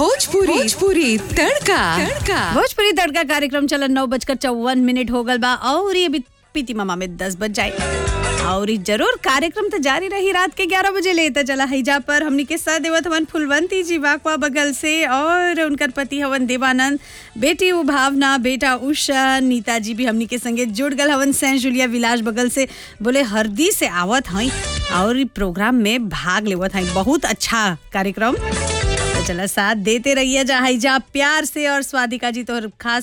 भोजपुरी भोजपुरी तड़का तड़का भोजपुरी तड़का कार्यक्रम चलन नौ बजकर चौवन मिनट हो गल बा और ये अभी पीती मामा में दस बज जाए और ई जरूर कार्यक्रम तो जारी रही रात के ग्यारह बजे लेता चला हैजा पर हमनी के साथ देवत हवन फुलवंती जी वाकवा बगल से और उनकर पति हवन देवानंद बेटी उ भावना बेटा उषा नीता जी भी हमनी के संगे जुड़ गल हवन सेंट जुलिया विलास बगल से बोले हरदी से आवत हई और ई प्रोग्राम में भाग लेवत हई बहुत अच्छा कार्यक्रम तो चला साथ देते रहिए जा हैजा प्यार से और स्वादिका जी तो खास